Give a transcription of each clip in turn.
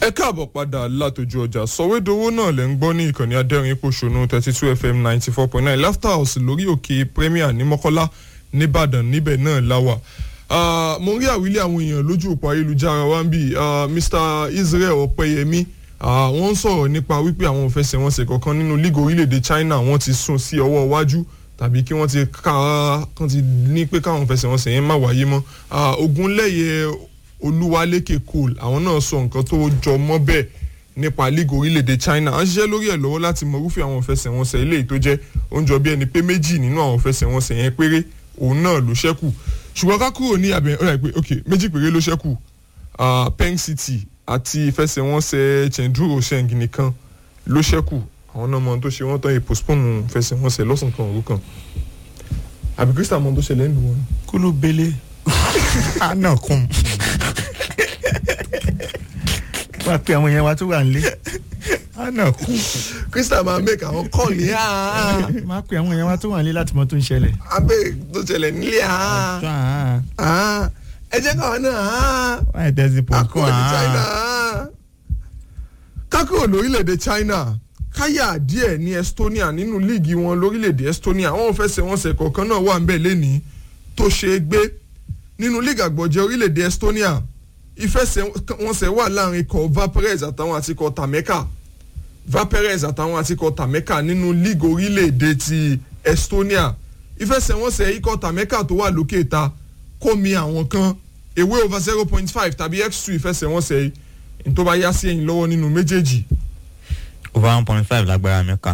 ẹ káàbọ̀ padà látòjú ọjà sọ̀wédowó náà lẹ́ ń gbọ́ ní ìkànnì adẹ́rìn pòṣónú thirty two fm ninety four point nine laughter house lórí òkè premier ní mọ́kọ́lá nìbàdàn níbẹ̀ náà láwà. mo ń rí àwílé àwọn èèyàn lójú òpó ayélujára wa ń bì mr israel ọ̀pẹyẹmí wọ́n ń sọ̀rọ̀ nípa wípé àwọn òfẹsẹ̀wọnsẹ̀ kọ̀ọ̀kan nínú league orílẹ̀-èdè china wọ́n ti sún sí ọwọ́ iwájú tàbí kí wọ́n ti ká kán ti ní pé káwọn òfẹsẹ̀wọnsẹ̀ yẹn má wáyé mọ́ ogunlẹ́yẹ olúwalékè cole àwọn náà sọ nǹkan tó jọ mọ́ bẹ́ẹ̀ nípa league orílẹ̀-èdè china à ń ṣiṣẹ́ lórí ẹ̀ lọ́wọ́ láti mọ irúfẹ́ àwọn òfẹsẹ̀wọnsẹ̀ eléyìí tó jẹ́ oúnjẹ bí ẹni pé méjì nínú àwọn òfẹsẹ̀wọnsẹ̀ yẹn péré òun náà ló ṣẹ́kù ṣùgbọ́n ká kúrò ní àbẹ̀ ọ̀rẹ́ pé ok méjì péré ló ṣẹ́kù peng city àti ìfẹsẹ̀wọnsẹ̀ chenduro sheng nìkan ló ṣẹ́kù àwọn náà mọ ohun tó ṣe wọ́n tán yìí postpone ìfẹsẹ̀wọnsẹ̀ lọ́sàn kan òru kan àbí krista mọ ohun tó ṣẹlẹ̀ ń lù wọn. kúlú bele ana kun wá pé àwọn yẹn wá tó wà nílé ana kun krista máa make àwọn kọ́ọ̀lì áá má pé àwọn yẹn wá tó wà nílé láti mọ tó ń ṣẹlẹ̀. abẹ́ tó ṣẹlẹ̀ nílé áá ọjọ́ àá áá ẹ jẹ́ káwọn náà áá wáyé tẹ́sí pọ̀ kún akọ̀ọ̀lì china àá áá. kákúrò lórílẹ̀‐èdè china káyà díẹ̀ ní estonia nínú líìgì wọn lórílẹ̀‐èdè estonia àwọn òfẹsẹ̀wọnsẹ̀ kọ̀ọ̀kan náà wà ń bẹ̀ lẹ́nìí tó ṣe é gbé nínú líìgì àgbọ̀jẹ̀ orílẹ̀‐èdè estonia ìfẹsẹ̀wọnsẹ̀ wà láàrin ikọ̀ vaperez àtàwọn àti ikọ̀ tameka vaperez àtàwọn àti ikọ̀ tameka nínú líìgì orílẹ̀‐èdè ti estonia ìfẹsẹ̀wọnsẹ̀ ikọ̀ tameka tó wà lókè ta kó mi àwọn kan ewé over zero point five tàbí x two ìfẹsẹ̀wọnsẹ̀ yìí ní tó bá yá sí ẹ̀yìn lọ́wọ́ nínú méjèèjì over one point five lágbára mẹ́ka.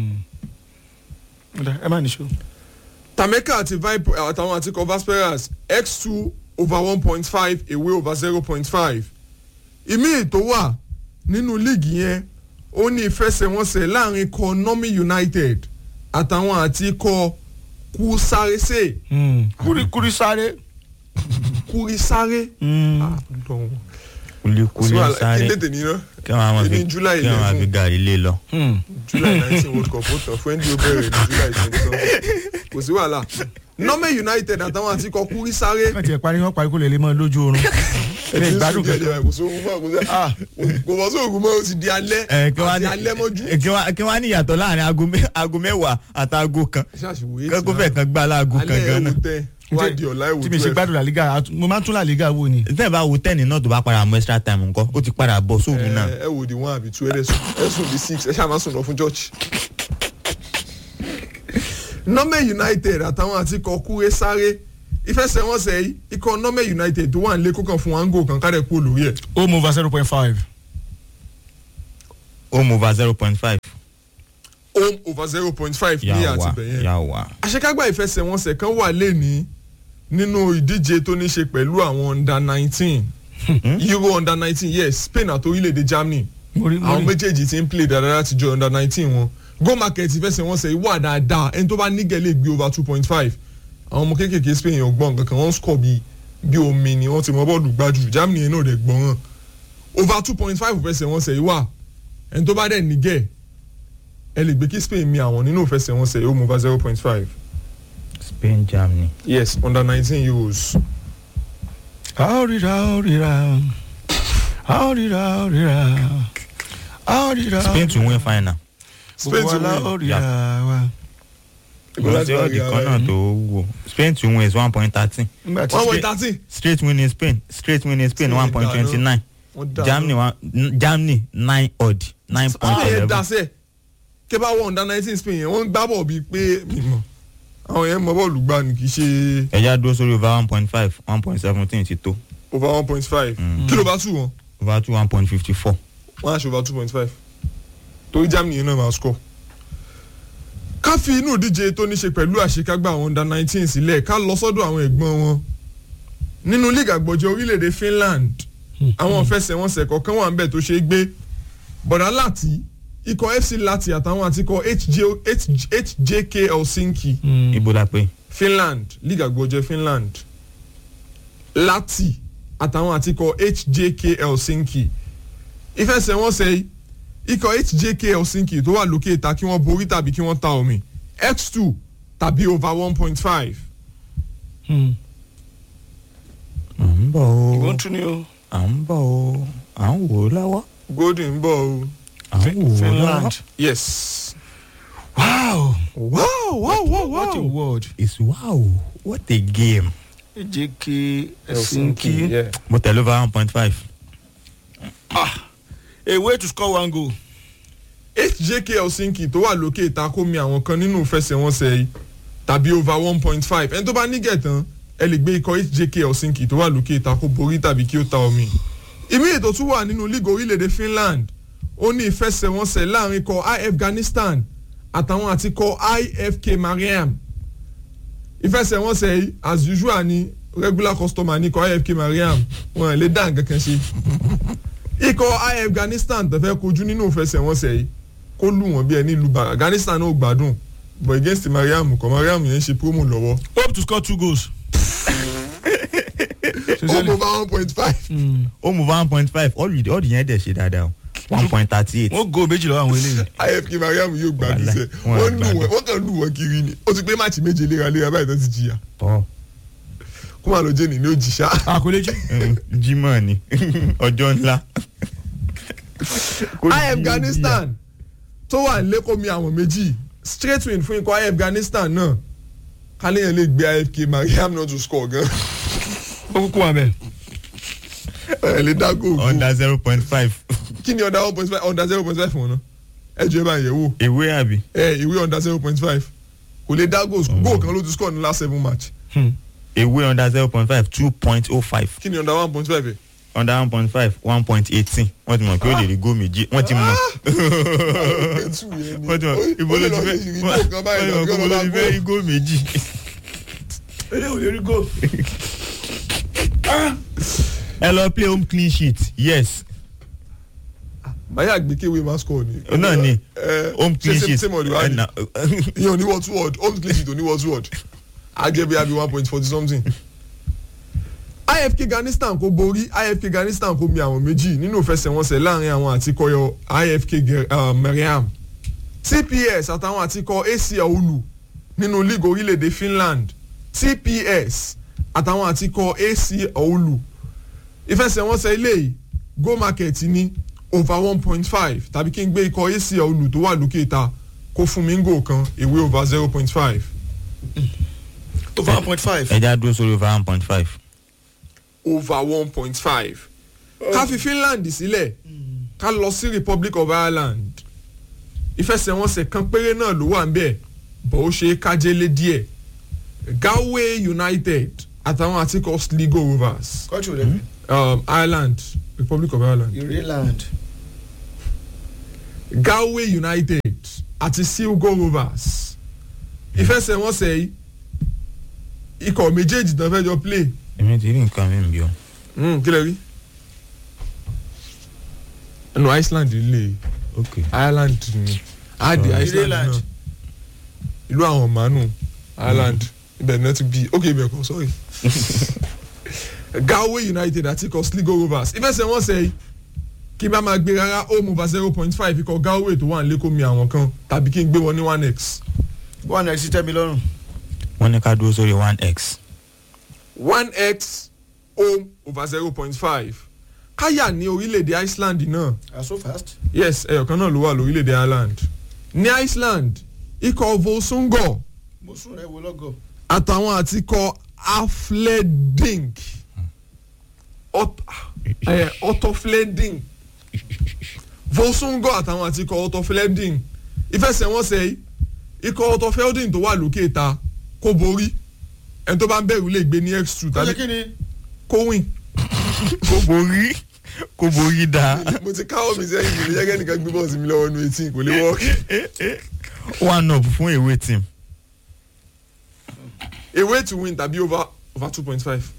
ẹ má níṣó. tameka àti vipe àtàwọn àti ikọ̀ vasperas x two over one point five away over zero point five ìmí tó wà nínú líìgì yẹn ó ní ìfẹsẹ̀wọnsẹ̀ láàrin ikọ̀ nomi united àtàwọn àti ikọ̀ kúsárésè kúrikúri sáré. kúrísáré. kulikuli sáré kí lédè nínú kí wọn máa Ní fi July kí wọn máa fi 11. gàrí lé lọ. july nineteen world cup ó tàn fún ẹni ó bẹ̀rẹ̀ ní july twenty seven kò sí wàhálà nomi united àtàwọn àti ikọ̀ kúrísáré. kàn tiẹ̀ parí wọn parí kó lè lè mọ lójú oorun. ẹ gbádùn kẹjọ. kò sóògùn mọ́ kò sí kò bọ́ sóògùn mọ́ o ti di alẹ́ ẹ kí wọn àti alẹ́ mọ́jú. ní kí wọn kí wọn ní ìyàtọ̀ láàrin aago mẹ́- aago mẹ́wàá àti aago kan ṣáàṣìwò kẹ́kọ̀ọ́ fẹ̀ kan gbá láago kan alẹ́ gan ẹ̀wò náà. tẹ wá di ọ̀la ẹ̀wò tí mi ṣe gbádùn làlígà àtún- mo máa ń tún làlígà wò ni. tẹ́ẹ̀ bá wo tẹ́ẹ̀nì náà tó bá padà mú extra time nǹkan ó ti padà bọ̀ sóòrù náà. ẹ wò di one àbí two ẹ sùn ẹ sùn di six ẹ ṣáà má sùn lọ fún church. nọ́mẹ̀ united àtàwọn àti ikọ̀ kúrẹ́ sáré ìfẹsẹ̀wọnsẹ̀ yìí ikọ̀ nọ́mẹ̀ united tó wà nílé kókàn fún wango kan kárẹ̀ kú olórí ẹ̀. home over zero point five. home over zero point five. home over zero point five ní yà wá àtìbẹ̀yẹn. yà wá. àṣekágbá ìfẹsẹ̀wọnsẹ̀ kan wà lẹ́ni nínú ìdíje tó ní ṣe pẹ̀lú àwọn under nineteen euro under nineteen yes spain àti orílẹ̀-èdè germany mo rí mo àwọn rí méjèèjì ti ń play dáadáa láti jọ under nineteen wọn go market ìfẹsẹ̀wọnsẹ̀ yìí wà dáadáa ẹni tó bá nígẹ̀ lè gbé over two point five àwọn ọmọ kéékèèké spain yẹn ò gbọ́n kankan wọ́n ń score bí bí omi ni wọ́n ti mọ bọ́ọ̀lù gbájú germany yẹn náà dẹ̀ gbọ́n hàn over two point five ìfẹsẹ̀wọnsẹ̀ yìí wà ẹni tó bá dẹ̀ nígẹ̀ ẹ lè gbé kí spain mi àwọn nínú ìfẹsẹ̀wọnsẹ̀ yìí ó mú over zero point five spain germany. yes under nineteen euros. a ó ríra a ó ríra a ó ríra a ó ríra a ó ríra. spain to win final. Spain to gbogbo wa la ó win. ríra wa. ìgbà tí ọ̀dì kan náà tó wò spain to win is one point thirteen nígbà tí one point Spain- thirteen. straight win in spain straight win in spain Spain one point twenty nine wọ́n dá germany one germany nine odd nine point àwọn yẹn dá eleven sẹ́ kí bá wọ under nineteen spain yẹn wọ́n ń gbá bọ̀ bíi pé mímọ́ àwọn yẹn mọ bọ́ọ̀lù gbá ni kì í ṣe ẹja dúró sórí over one point five one point seventeen ti tó over one point five kí ló bá tù wọ́n over two one point fifty four. wọ́n á ṣe over two point five torí germany yẹn náà máa score. ká fi inú ìdíje tó ní ṣe pẹ̀lú àṣekágbá àwọn under nineteen sílẹ̀ ká lọ sọ́dọ̀ àwọn ẹ̀gbọ́n wọn nínú league àgbọ̀jẹ̀ orílẹ̀-èdè finland àwọn ìfẹsẹ̀wọnsẹ̀ kọ̀ọ̀kan wà ń bẹ̀ tó ṣe é gbé bọ̀dá láti ikọ̀ fc láti àtàwọn àti ikọ̀ HJ hjk helsinki Mm. ibo la pé finland league àgbọ̀jẹ̀ finland láti àtàwọn àti ikọ̀ hjk helsinki ìfẹsẹ̀wọnsẹ̀ yìí ikọ̀ hjk helsinki tó wà lókè ta kí wọ́n borí tàbí kí wọ́n ta omi x two tàbí over one point five Mm. à ń bọ̀ ìwọ́n o tún ni o. à ń bọ̀ o à ń wò ó lọ́wọ́ golden ń bọ̀ o finland yes. wow wow wow wow what a word it's wow what a game. jk helsinki yeah. mo tẹ̀lé over one point five. a way to score one goal hjk helsinki tó wà lókè ìta kó mi àwọn kan nínú ìfẹsẹ̀wọnsẹ̀ yìí tàbí over one point five ẹni tó bá ní gẹ̀tàn ẹ lè gbé ikọ̀ hjk helsinki tó wà lókè ìta kó borí tàbí kí ó ta omi. ìmí ètò tún wà nínú league orílẹ̀-èdè finland ó ní ìfẹsẹ̀wọnsẹ̀ láàrin ikọ̀ i afghanistan àtàwọn àti ikọ̀ ifk mariam ìfẹsẹ̀wọnsẹ̀ yìí as usual ni regular customer ní ikọ̀ ifk mariam wọn lè dá nǹkan kan ṣe ikọ̀ i afghanistan tó fẹ́ kojú nínú ìfẹsẹ̀wọnsẹ̀ yìí kó lù wọ́n bí ẹni lu bàrà afghanistan náà ò gbádùn but against mariam kọ mariam yẹn ń ṣe promo lọ́wọ́. hope to score two goals. ó mú bá one point five. ó mú one point five all the all the yẹn dẹ̀ ṣe dáadáa o one point thirty eight. wọ́n go méjì lọ́wọ́ àwọn eléyìí. ifk mariam yóò gbádùn Wàláì, sẹ wọn wọ́n lù gbádùn. wọ́n wọ́n kàn lù wọ́n kiri ni ó ti pé máàcì méje léraléra báyìí tó ti jìyà tọ́ kó máa lọ jẹ́ nìyí ó jì ṣá. àkọlẹ́jì. jimoh ni ọjọ́ ńlá. i afghanistan tó wà lẹ́kọ̀ọ́ mi àwọn méjì straight win fún ikọ̀ i afghanistan náà kálíyàn lè gbé ifk mariam náà to score gan ó kúkú wà bẹ́ẹ̀. ẹ̀ lè dá góògó under zero point five. kí ni under one point five under zero point five fún wọn náà ẹ jọ ẹ bá yẹ̀ wò. ewé àbí. ẹ ìwé under zero point five kò lè dá goals goal kan ló ti score ní last seven match ewé under zero point five two point oh five kí ni under one point five ẹ. under one point five one point eighteen wọ́n ti mọ̀ pé ó lè rí góò méjì wọ́n ti mọ̀. wọ́n ti mọ̀ ibo ló ti fẹ́ wọ́n ti mọ̀ pé ibo ló ti fẹ́ rí góò méjì. ilé ò lè rí goal. ẹ lọ play home clean sheet yes báyà àgbékéwé máa score ni. náà ni ẹ home clean ṣe sheet same ọ̀dọ̀ wa ẹ ni na- ìyẹn ò ní word to word home clean sheet ò ní word to word àjẹbí àbí one point forty something. ifk afghanistan kò borí ifk afghanistan kò mi àwọn méjì nínú ìfẹsẹ̀wọnsẹ̀ láàrin àwọn àtikọ̀yọ ifk Ge- uh, mariam tps àtàwọn àtikọ̀ ac aulu nínú league orílẹ̀-èdè finland tps àtàwọn àtikọ̀ ac aulu ìfẹsẹ̀wọnsẹ̀ ilé yìí go market ní over one point five tàbí kí n gbé ikọ̀ ac aulu tó wà lókè ta kó fún mi ń gò kan ìwé over zero point five over one point five. ẹja dúró sórí over one point five. over one point five ká fi finland sílẹ̀ ká lọ sí republic of ireland ìfẹsẹ̀wọnsẹ̀ kan péré náà ló wà ń bẹ̀ bọ̀ ó ṣe é kájélé díẹ̀ galway united àtàwọn àtikọ̀ sligo rovers kọ́tù rẹ̀ um, ireland republic of ireland ireland. galway united àti silgo rovers ìfẹsẹ̀wọnsẹ̀ yìí ikọ̀ méjèèjì tán fẹ́ jọ play èmi ti rí nǹkan mi bí o. mm, kí lè rí no iceland lè ok ireland ni adi Oh. iceland Ireland. náà ìlú àwọn màánù ireland ibẹ̀ náà ti bí ok ibẹ̀ kan sorry galway united àti ikọ̀ sligo rovers ìfẹsẹ̀wọnsẹ̀ yìí kí n bá máa gbé rárá home over zero point five ikọ̀ galway tó wà nílé kó mi àwọn kan tàbí kí n gbé wọn ní one x one x tẹ́ mi lọ́rùn. wọ́n ní ká dúró sórí one x. one x home over zero point five káyà ní orílẹ̀-èdè iceland náà ah so fast. yes ẹyọkan náà ló wà lórílẹ̀‐èdè ireland ní iceland ikọ̀ volsungo mo sún rẹ̀ wo lọ́gọ̀. àtàwọn àti ikọ̀ afleding otofleding volsungo àtàwọn àti ikọ̀ otofleding ìfẹsẹ̀wọnsẹ̀ yìí ikọ̀ otofleding tó wà lókè ta kó borí ẹni tó bá ń bẹ̀rù lè gbé ní x two kọ́lé tàbí kí ni. kó win. kò borí kò borí dáa. mo ti káwọ́ mi sẹ́yìn mi jẹ́ kẹ́nìkan gbé bọ́ọ̀sì mi lọ́wọ́ nu etí kò lè wọ́ọ̀kì. one up fún ewé team. a way to win tàbí over over two point five.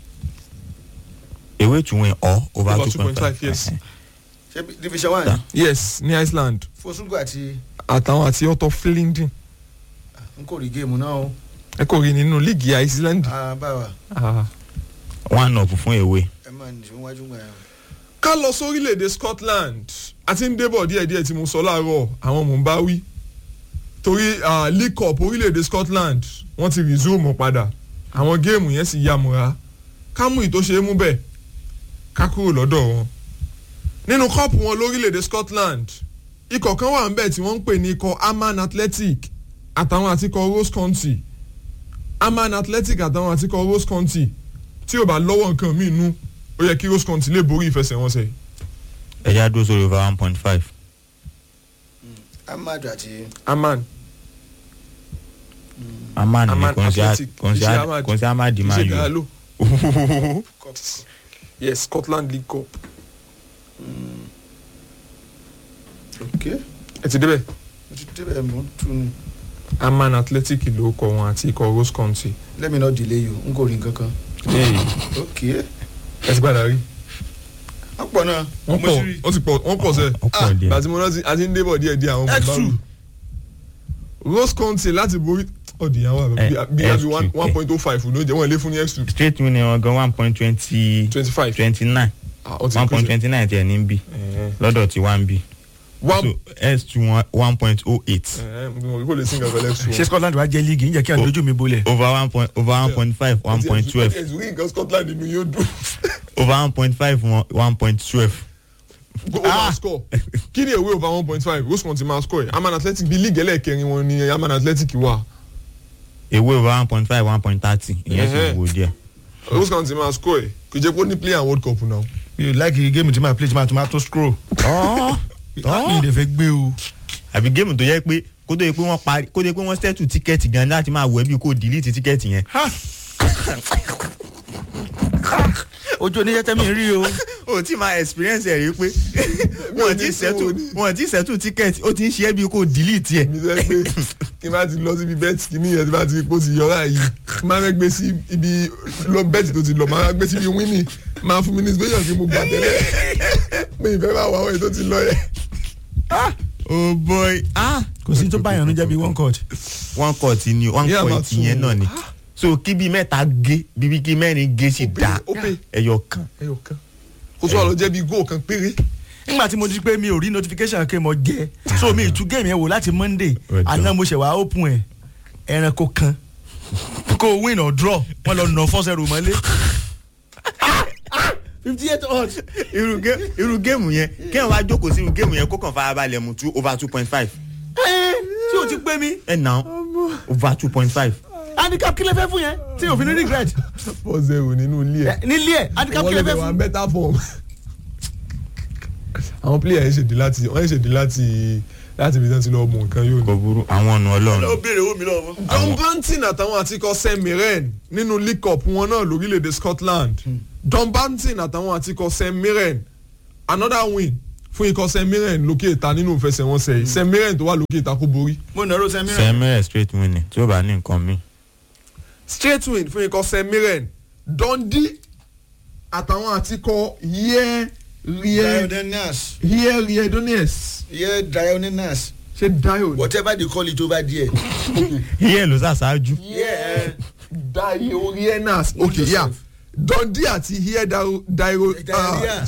ewé to win or over Over two point 2.5, five. yes. ṣe bí- division one. Ta. yes ní iceland fosungu àti àtàwọn àti ọtọ flindin n kò rí géèmù náà o. ẹ kò rí nínú líìgì iceland. ah báwa Ah. one up fún ewé. ẹ máa nìṣó wájú gbà yẹn. ká lọ sórílẹ̀-èdè scotland àti ń débọ̀ díẹ̀díẹ̀ tí mo sọ láàárọ̀ àwọn mò ń bá wí torí ah, league cup orílẹ̀-èdè scotland wọ́n ti resume padà àwọn géèmù yẹn sì yàmùrà ká mú ìtò ṣe é mú bẹ́ẹ̀ ká kúrò lọ́dọ̀ wọn nínú kọ́ọ̀pù wọn lórílẹ̀‐èdè Scotland ikọ̀ kan wà ńbẹ̀ tí wọ́n ń pè ní ikọ̀ Amman Athletic àtàwọn àti ikọ̀ Rose County Amman Athletic àtàwọn àti ikọ̀ Rose County tí ò bá lọ́wọ́ nǹkan míì nú ó yẹ kí Rose County lè borí ìfẹsẹ̀wọnsẹ̀ ẹ̀yà dúró sórí over one point five. amadu àti Amman amani ni Amman kò ń ṣe Athletic kò ń ṣe Iṣẹ́ Ahmad. kò ń ṣe amadi máa Iṣẹ́ yọ. Galo yes Scotland League Cup ok ẹ ti débẹ̀ mo ti débẹ̀ mo ń tu ni Amman Athletic ló kọ wọn àti ikọ̀ Rose County let me not delay you n kò rí nǹkan kan ok ẹ ti gbàdá rí wọ́n pọ̀ náà wọ́n mo pọ̀ ti rí wọ́n ti pọ̀ wọ́n pọ̀ sẹ́ẹ̀. ó pọ̀ díẹ̀. gbàtí mo rántí àti ń débọ̀ díẹ̀ díẹ̀ àwọn X2. bàbá Rose County láti borí ọ̀dìyàwó Eh, àbẹ̀ bí àbí one X2, one point oh five ló jẹ́ wọ́n lé fún ní x two straight winning wọn gan one point twenty twenty five twenty nine one point twenty nine tiẹ̀ ní bí lọ́dọ̀ tí one bí so one s two one point oh eight kò lè sin kankan x two. ṣé Scotland wá jẹ́ líìgì ń jẹ́ kí àwọn lójú mi bolẹ̀ over one point over one point five one point twelve ẹ̀sùn rí nǹkan Scotland nínú yóò dùn over one point five one point twelve go over score kí ni èwe over one point five Rose County máa score ẹ̀ Amman Athletic bí league ẹlẹ́ẹ̀kẹrin wọn ni Amman Athletic wà ewé over one point five one point thirty ìyẹn sì Ẹhẹ́. wò díẹ̀. Rose County máa score ẹ̀ kò jẹ́ pé ó ní player world cup náà. mi ò láìkì géèmù tí màá play tí màá tún máa tó scroll mi ò lè fẹ́ gbé o àbí géèmù tó yẹ pé kó tó yẹ pé wọ́n parí kó tó yẹ pé wọ́n settle tíkẹ́ẹ̀tì gan láti máa wọ ẹbí kó delete tíkẹ́ẹ̀tì yẹn. ojú oníṣẹ́ tẹ́mi rí o o ti máa experience ẹ̀ rí pé wọ́n ti settle wọ́n ti settle tíkẹ́ẹ̀tì ó ti ń ṣe ẹbí kó delete ẹ̀. mi sọ pé kí n bá ti lọ síbi bẹ́ẹ̀tì kí nìyẹn tí bá ti kó ti yọra yìí kí n máa fẹ́ gbé sí ibi lọ bẹ́ẹ̀tì tó ti lọ máa gbé síbi wíìnì máa fún mi ní inspiration kí mo gbà tẹ́lẹ̀ mi ìfẹ́ bá wà wọ́n èyí tó ti lọ yẹ. oh boy ah kò sí tó báyọ̀ níjẹ́ bí one court one court ni one Yeah, court but two. yẹn náà ni so kí bíi mẹ́ta gé bíbí kí mẹ́rin gé sì dá ó pè. ẹyọ kan. ẹyọ kan kó tó wà lọ jẹ́ bí góò kan péré. nígbà tí mo di pé mi ò rí notification kí mo jẹ so mi ìtú géèmù yẹn wò láti monday Well done. àná mo ṣẹ̀ wá open ẹ̀ ẹranko kan kó win or draw wọ́n lọ nà four zero mọ́lé. fifty eight odds. irú gé irú géèmù yẹn kéèyàn wá jókòó sí irú géèmù yẹn kó kàn farabalẹ̀ mú two over two point five tí o ti pé mi ẹ̀ nà over two point five. handicap kí lè fẹ́ fún yẹn tí o fi ní regret four zero nínú ilé ẹ̀. Eh, nílé ẹ̀ handicap kí lè wọ́n lè fẹ́ wà fún. better form. àwọn player yẹn ṣèdí láti wọ́n ṣèdí láti láti ibi tí wọ́n ti lọ mú nǹkan yóò ní. kò burú àwọn ọ̀nà ọlọ́run. béèrè owó mi lọ́wọ́. John Banton àtàwọn àtikọ St Mirren nínú League Cup wọn náà lórílẹ̀‐èdè Scotland John Banton àtàwọn àtikọ St Mirren another win fún ikọ̀ St Mirren lókè ìta nínú ìfẹsẹ̀wọnsẹ̀ yìí St Mirren tó wà lókè ìta kó borí mo nà ro sẹ́mi rẹ̀. sẹ́mẹ́rẹ̀ straight winning tí ó bá ní nǹkan mi. straight win fún ikọ̀ St Mirren Dundee àtàwọn àtikọ yẹ rie dionysus yẹ rie Donetsk yeah dionysus ṣe dio whatever they call it over there. iye ló ṣàṣáájú. yeah. dio rienas ok ya Dundee àti yẹ dio Diarrhea.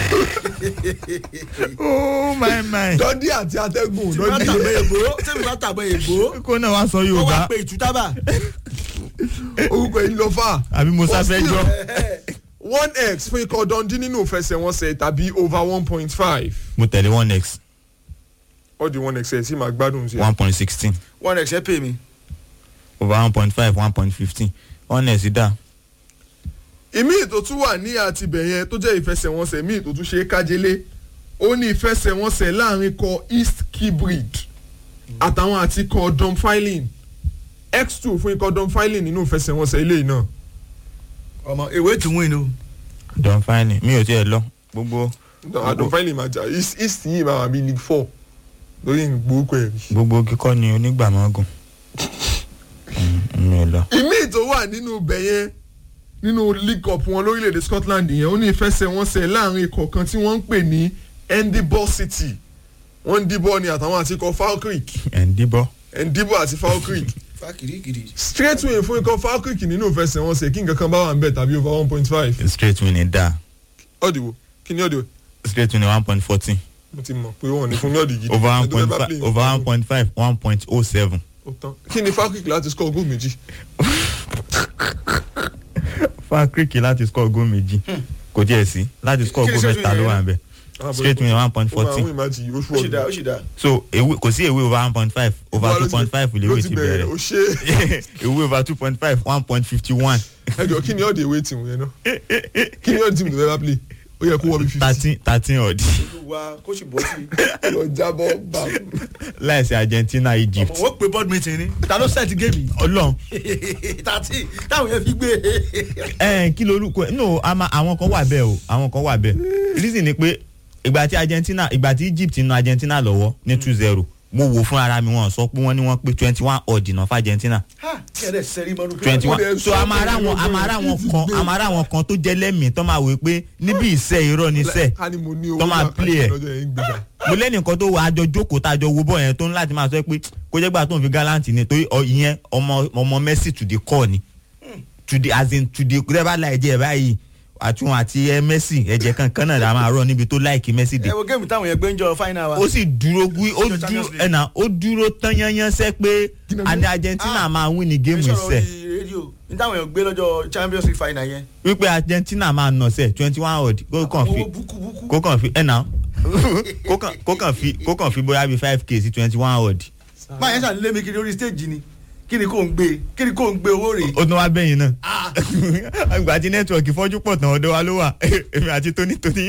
oh my my. Dundee àti atẹ́gùn tí wọ́n tàbọ̀ Dundee èbó tí wọ́n tàbọ̀ èbó kó náà wá sọ ó wá yorùbá pé ìtútàbà. orúkọ yìí lọ fà. àbí mo sáfẹ́ jọ. one x fún ikọ̀ Dundee nínú ìfẹsẹ̀wọnsẹ̀ tàbí over one point five. mo tẹ̀lé one x all the one x ẹ̀ sì máa gbádùn sí i. one point sixteen one x ẹ pè mí. over one point five one point fifteen one x dá. ìmí tó tún wà ní àtibẹ̀ yẹn tó jẹ́ ìfẹsẹ̀wọnsẹ̀ míì tó tún ṣe é kájélé ó ní ìfẹsẹ̀wọnsẹ̀ láàrin kọ East Kilbride àtàwọn àti kọ Dunfermline x two fún ikọ̀ Dunfermline nínú ìfẹsẹ̀wọnsẹ̀ ilé yìí náà. ọmọ ewé tún win o. don fine mi ò tiẹ̀ lọ gbogbo Dunfermline máa jà East East yìí máa wà bí League four lórí ìgbórúkọ ẹ̀ rí. gbogbo kíkọ́ ni onígbàmọ́gùn Mm, mi ò lọ. ìmí tó wà nínú ibẹ̀ yẹn nínú league cup wọn lórílẹ̀‐èdè Scotland yẹn ó ní ìfẹsẹ̀wọnsẹ̀ láàrin ikọ̀ kan tí wọ́n ń pè ní Edinburgh City wọ́n ń dìbò ní àtàwọn àti ikọ̀ Falkirk ẹ̀ ń díbọ́. Edinburgh àti Falkirk fa kirikiri. straight win fún ikọ̀ Falkirk nínú ìfẹsẹ̀wọnsẹ̀ kí nǹkan kan bá wà ń bẹ̀ tàbí over one point five straight winning dá ọ̀dìwọ̀ kí ni ọ̀dìwọ̀ straight winning one point fourteen mo ti mọ̀ pé wọ́n ní fún ní ọ̀dì gidi over one Ẹni tó point fẹ́ bá five play over one nǹkan point five one point oh seven. ó tán. kí ni Falkirk láti score goal méjì fa kíríkì láti score goal méjì kò tiẹ̀ sí láti score Kí ni goal straight mẹ́ta ló winning wà yẹn? ń bẹ̀ straight win one point ó máa fourteen win match yìí ó ó sì dá ó ṣùọ́ sì dá. so ewé kò sí ewé over one point five over two point five lè wé ti ó bẹ̀rẹ̀ ṣe ewé over two point five one point fifty one ẹjọ kí ni all the way team yẹn náà kí ni all the team tó fẹ́ bá play ó yẹ kó wọ́n bí fifty thirteen thirteen odd wa kó sì bọ́ sí i. lọ jábọ́ bá láìsí Argentina Egypt wọ́n pe board meeting ni. ta ló set game yìí. ọlọ́run tàtí táwọn yẹn fi gbé. ẹ kí lorúkọ ẹ no ama àwọn kan wà bẹ́ẹ̀ o àwọn kan wà bẹ́ẹ̀ reason ni pé ìgbà tí Argentina ìgbà tí Egypt na Argentina lọ́wọ́ ní two zero mo wò fún ara mi wọn sọ pé wọ́n ní wọ́n pé twenty one odd náà fún Argentina ha kẹ́rẹ́ sẹ́rí mọ́nú. twenty Ó one dẹ̀ so sọ a máa pé rá wọn a máa rá wọn kan a máa rá wọn kan tó jẹ́ lẹ́mìí tó máa wò pé níbi ìṣe irọ́ ni iṣẹ́ ká ní mo ní owó tó máa náà play ẹ̀. lọ́jọ́ yẹn ń gbé bá mo lẹ́nìkan tó wà àjọ jókòó tá a jọ wo bọ́ yẹn tó ń láti máa sọ pé kó jẹ́ gbà tó ń fi gallant ni torí ọ- ìyẹn ọmọ ọmọ Messi to the core ni to the as in to the kúrẹ́bà láìjẹ́ ẹ̀ báyìí àtún àti ẹ Messi ẹ̀jẹ̀ kankan náà la máa rọ níbi tó láìkí Messi dé ẹ wo géèmù táwọn yẹn gbé ń jọ final wa. ó sì dúró gbí ó Nínú dúró Champions League. ẹ̀nà ó dúró tán yányán sẹ́ pé Kí ni àní ọjọ́? Argentina máa win ní géèmù Ẹ sọ̀rọ̀ ìṣẹ́ orí rédíò ní táwọn yẹn gbé lọ́jọ́ Champions League final yẹn. wípé Argentina máa nà sẹ́ twenty one odd kó kàn fi owó búkúbúkú. kó kàn fi ẹ̀nà kó kàn kó kàn fi kó kàn fi bóyá bíi five k sí twenty one odd máa yẹn ṣàlélẹ́ mi kiri orí stage ni kí ni kò ń gbé kí ni kò ń gbé owó rè. ó tún wá bẹ́yìn náà àgbà tí nẹ́tíwọ̀kì fọ́jú pọ̀ tán ọ̀dọ̀ wa ló wà èmi àti tónítóní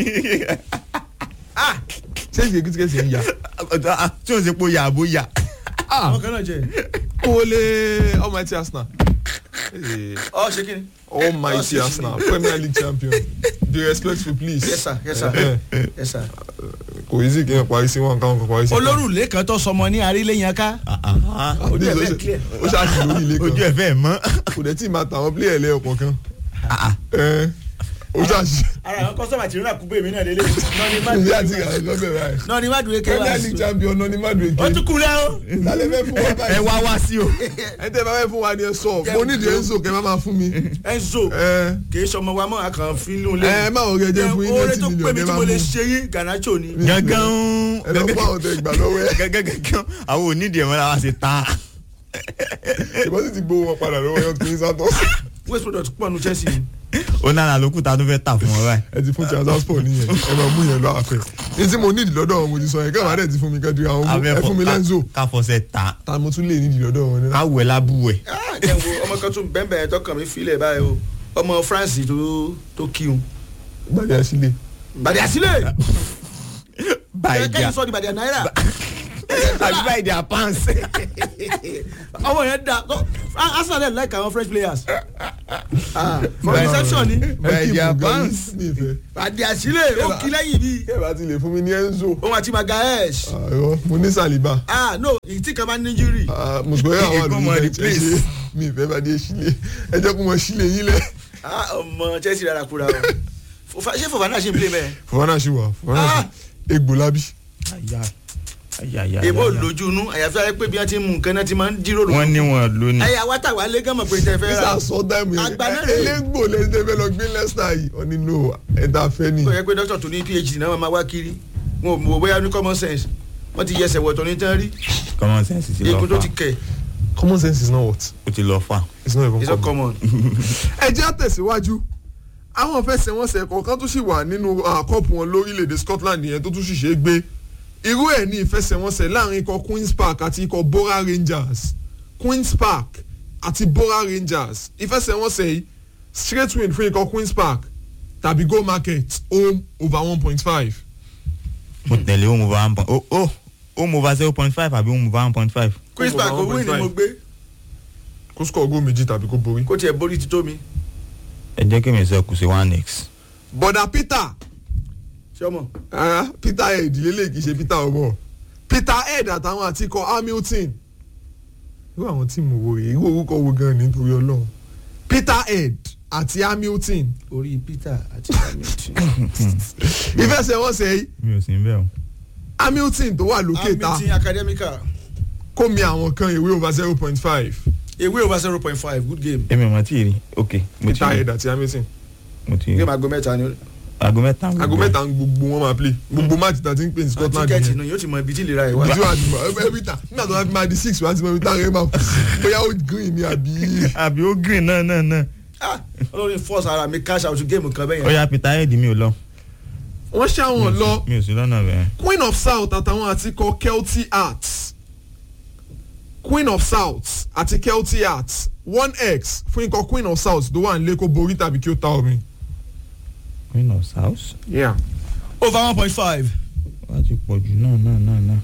ṣé ìgbé kìtìkẹ́sì ń yà tí ò ń ṣe pé ó yà àbó yà. àwọn kan náà jẹ. Ole almighty Arsenal Eh, ọ ṣe kí ni. almighty Oh, Arsenal Premier League champion be respectful please yes sir yes sir Eh, yes sir. kò yí sí kí n parí sí wọn káwọn kan parí sí. olórùlé kan tó sọmọ ní arílẹ̀yìn ká. ojú ẹ̀ ẹ̀ fẹ́ clear. ó ṣáàtì lórí ilé ojú kan ẹ̀ fẹ́ mọ́. kò dẹ̀ tí ì máa tàwọn pílẹ̀ ẹ̀lẹ́ ọ̀pọ̀ kan ẹ̀ ó ṣáàtì ara àwọn kọ́sọ́mà tí rírà kúbẹ̀ mi náà lélẹ̀ nọ́ọ̀ni má ìdí dùn àti ìrànlọ́ lọ́bẹ̀ báyìí nọ́ọ̀ni má dùn eke wá Premier League champion náà ní Madrid ó tún kú lẹ́ o. lálẹ́ fẹ́ fún wa ẹ báyìí wá wá sí o. ẹ tẹ́ bá fẹ́ fún wa ni ẹ sọ mo nídìí Enzo kẹ́ má máa fún mi Enzo ẹ kì í sọmọ wa mọ́ àkàn fínú lé. ẹ má ò gẹ jẹ́ fún yín oore ninety tó pè million mí ẹ tí má mo mú lè ṣe yín Garnacho ni. gangan ẹ lọ fún àwọn tẹ gbà lọ́wọ́ ẹ gangan àwọn onídìí ẹ̀wọ̀n làwọn ṣe ta. ìbọn sì ti gbowó wọn padà lọ́wọ́ yẹn tó ní sátọ́ waste product pọ̀ nu Chelsea ni. ó náà lókùn tá a tún fẹ́ tà fún wọn báyìí. ẹ ti fún transport nìyẹn ẹ máa mú yẹn lọ àfẹ ní tí mo nídìí lọ́dọ̀ wọn mo ti sọ yẹn kẹ́hìn adé ti fún mi kẹ́hìn àwọn ọmọ ẹ fún mi lẹ́nzò káfọsẹ̀ ta ta mo tún lè nídìí lọ́dọ̀ wọn ní. káwẹ̀ lábúwẹ̀. ẹ wo ọmọ kan tún bẹ́ẹ̀ bẹ́ẹ̀ tọkàn mi filẹ̀ báyìí o ọmọ France tó tó kíun. gbàdé àṣìlè bàdí àsílẹ̀ báyìí kẹ́kẹ́ sọ di bàdí náírà àbí báyìí dà pants. ọmọ yẹn da tó- Arsenal like àwọn French players Ah, for reception ni báyìí dà pants. ní ìfẹ́ bàdí àsílẹ̀ ó kí lẹ́yìn bí kẹ́hìn bá ti lè fún mi ní Enzo òun àti Magaesh àìrọ mo ní Saliba ah no ìtì kan máa ń ní injury Ah, mo gbọ́ àwọn Èkó mọ àdúgbò ẹ replace. ṣe mi ìfẹ́ bá dé sílé ẹ jẹ́ kó mọ sílé yín lẹ̀. ah ọmọ Chelsea rárá kúra o Fofa- ṣé Fofana ṣe ń play mẹ́ẹ̀. fọwọ́nà ṣì wà fọwọ́nà ṣì Ah. egbò lábí. èbó lójú inú àyàfi ayé pé bí wọ́n ti ń mú nǹkan náà ti máa ń jíròrò. wọ́n ní wọn lónìí. ẹ̀yà wa tàwa lé gánmọ̀ pé tẹ fẹ́ ra nígbà sọ dáìmù yẹn Àgbà náà rèé. elégbò lẹ́yìn tẹ́ fẹ́ lọ gbé lẹ́sítà yìí ọ nínú ẹ̀dá fẹ́ ni. tó yẹ pé dókítà tó ní phd náà máa wá kiri wọn ò mọ̀ bóyá ní common sense wọ́n ti yẹsẹ̀ wọ̀tọ̀ ní tán rí common sense ti lọ egun tó fà ti kẹ̀ common sense is not what ó ti lọ fà. it's not even it's not common. common. ẹ jẹ́ àtẹ̀síwájú àwọn fẹsẹ̀wọnsẹ̀ kọ̀ọ̀kan tó sì wà nínú ah, kọ́ọ̀pù wọn lórílẹ̀‐èdè Scotland yẹn tó tún sì ṣe é gbé irú ẹ̀ ní ìfẹsẹ̀wọnsẹ̀ láàrin ikọ̀ Queen's Park àti ikọ̀ Bora Rangers Queen's Park àti Bora Rangers ìfẹsẹ̀wọnsẹ̀ yìí straight win fún ikọ̀ Queen's Park tàbí goal market home over one point five mo tẹ̀lé home over one point oh oh home over zero point five àbí home over one point five. Queen's Park Over owó ni 1.5. mo gbé kó score goal méjì tàbí kó borí. kó tiẹ̀ borí ti tó mi ẹ jẹ́ kí mi sọ kù sí one x. bọ̀dà Peter ṣé ọmọ rárá Peter head lélẹ̀ kì í ṣe Peter ọmọ Peter head àtàwọn àti ikọ̀ Hamilton irú àwọn tíìmù wo rèé irú orúkọ wo gan ni nítorí Ọlọ́run Peter head àti Hamilton orí Peter àti Hamilton ìfẹsẹ̀wọnsẹ̀ yìí mi ò sí ń bẹ̀ o. Hamilton tó wà lókè ta Hamilton academical kó mi àwọn kan ìwé over zero point five ewé over zero point five good game èmi ò mọ̀ tí ì rí ok mo ti Peter rí head àti Hamilton mo ti rí game aago mẹ́ta ni aago mẹ́ta. aago mẹ́ta ń gbogbo wọn máa play gbogbo match tá a ti ń pè ní Scotland tíkẹ́ẹ̀tì yẹn náà yóò ti mọ ibi tí ìlera ẹ̀ wá. ojú àdìmọ̀ every time nígbà tó bá fi máa di six wá ti mọ ibi táwọn ẹ̀ máa kù sí bóyá ó green ni àbí. àbí ó green náà náà náà. Ah, olórí force ara mi cash out game kan bẹ́ẹ̀ ó yẹn yá peter head mi ò lọ. wọ́n ṣàwọn lọ mi ò sí lọ́nà bẹ́ẹ̀. queen of south àtàwọn àti kọ kelty arts queen of south àti kelty arts one x fún ikọ̀ queen of south tó wà nílé kó borí tàbí kí ó ta omi. queen of south Yeah. over one point five. wá ti pọ̀ jù náà náà náà náà.